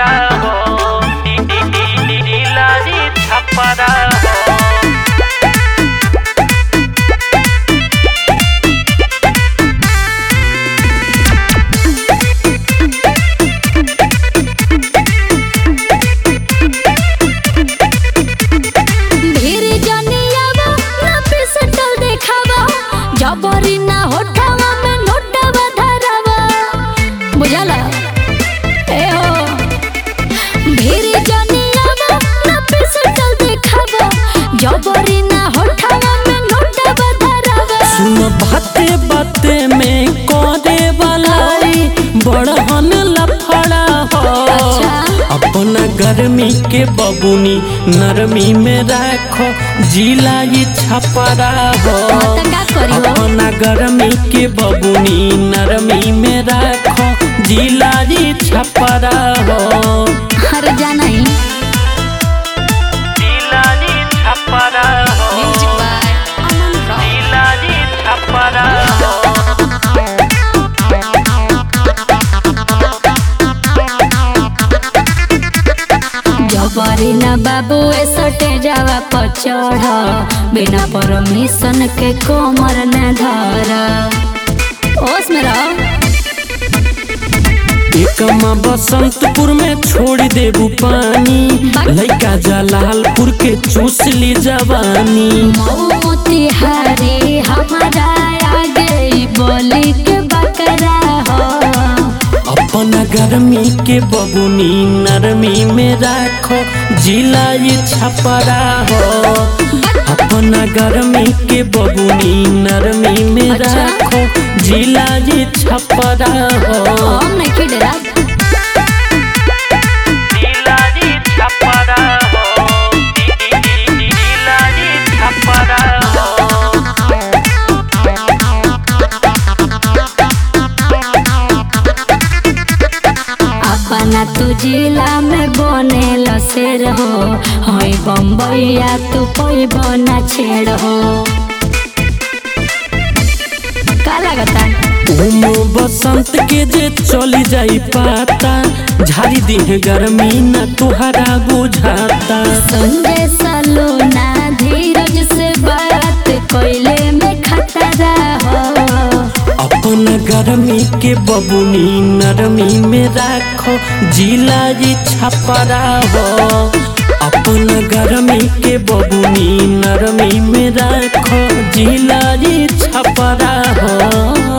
छपरा हो नीलारी छपरा हो भीड़ जनियावा ना पिसटल देखावा जबरी ना होठावा में नोटवा धरावा बुझला ए हो भीड़ जनियावा ना पिसटल देखावा जबरी ना होठावा में नोटवा धरावा सुन बाते बाते में करे वाला बड़हन लफड़ा हो अच्छा। अपना गर्मी के बबुनी नरमी में राखो जिला ये छपरा हो हाँ, तो का करी हो? अपना गर्मी के बबुनी नरमी में राखो जिला ये छपरा हो हर जाना ही नीलारी छपरा हो नीलारी छपरा हो जबरी ना बाबू ए सटे जावा पर चढ़ बिना परमिशन के कोमर न धर ओस में रहो एकमा बसंतपुर में छोड़ देबू पानी लइका जलालपुर के चूस ली जवानी मोतिहारी हमारा आगे बोली के बकरा हो अपना गर्मी के बबुनी नरमी में राखो जिला ये छपरा हो अपना गर्मी के बबुनी नरमी में अच्छा। राखो जिला ये छपरा हो हम नहीं खिडरा नीलारी छपरा हो नीलारी छपरा हो अपना तू जिला में बने शेर हो हई बम्बैया तू कोई बना छेड़ हो का लगता उमो बसंत के जे चली जाई पाता झाड़ी दिन गर्मी न तुहरा बुझाता संजय सलोना धीरज से बात कोयले में खतरा हो अपन गर्मी के बबुनी नरमी में राखो जिला ये छपरा हो अपन गर्मी के बबुनी नरमी में राखो जिला ये छपरा हो